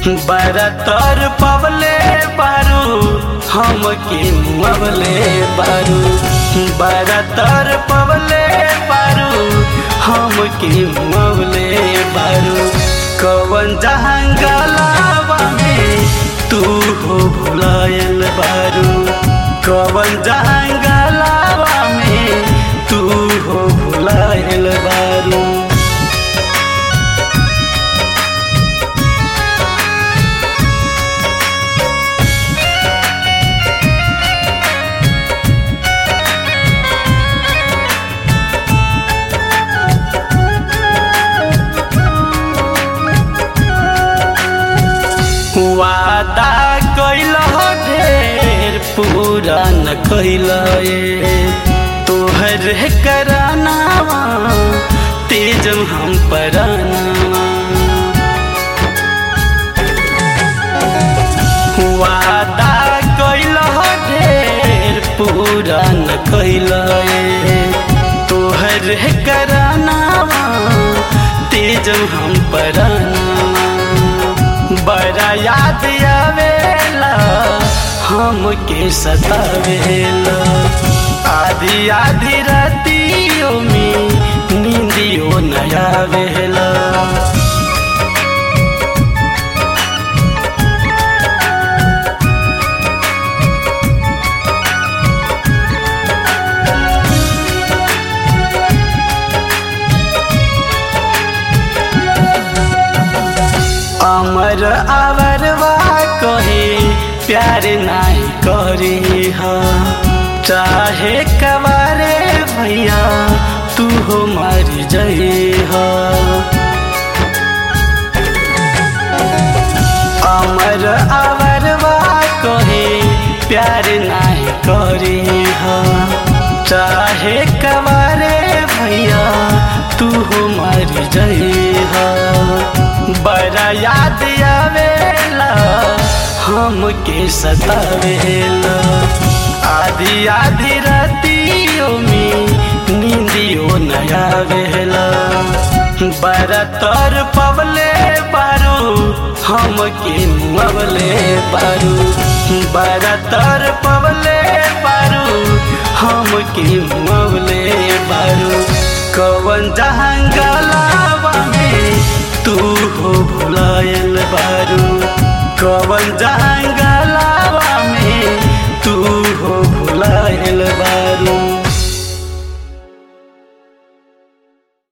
बरतर पवले बारू हम के मुअवले बारू बरतर पवले बारू हम के मुअवले बारू कवन जहंगलावा में तू हो भुलायल बारू कवन जहंगलावा में तू हो भुलायल बारू वादा कैल ढेर पूरा न कैल तोहर करानावा तेजम हम परानावा वादा कैल ढेर पूरा न कैल तोहर करानावा तेजम हम परानावा बड़ा याद आवेला हमके सतावेला आधी आधी रातियों में नींदियो न आवेला अमर अवरवा कहे प्यार नहीं करे हा चाहे कवारे भैया तू हो मर जाए हा अमर अवरवा कहे प्यार नहीं करे हा चाहे कवारे भैया तू हो मर जाए हा बड़ा याद आवेला हमके सतावेला आधी आधी रातियों में नींदियो न आवेला बड़ा तर पवले बारू हमके मुअवले बारू बड़ा तर पवले बारू हमके मुअवले बारू कवन जहंगलावा में तू हो भुलायल बारू कवन जहां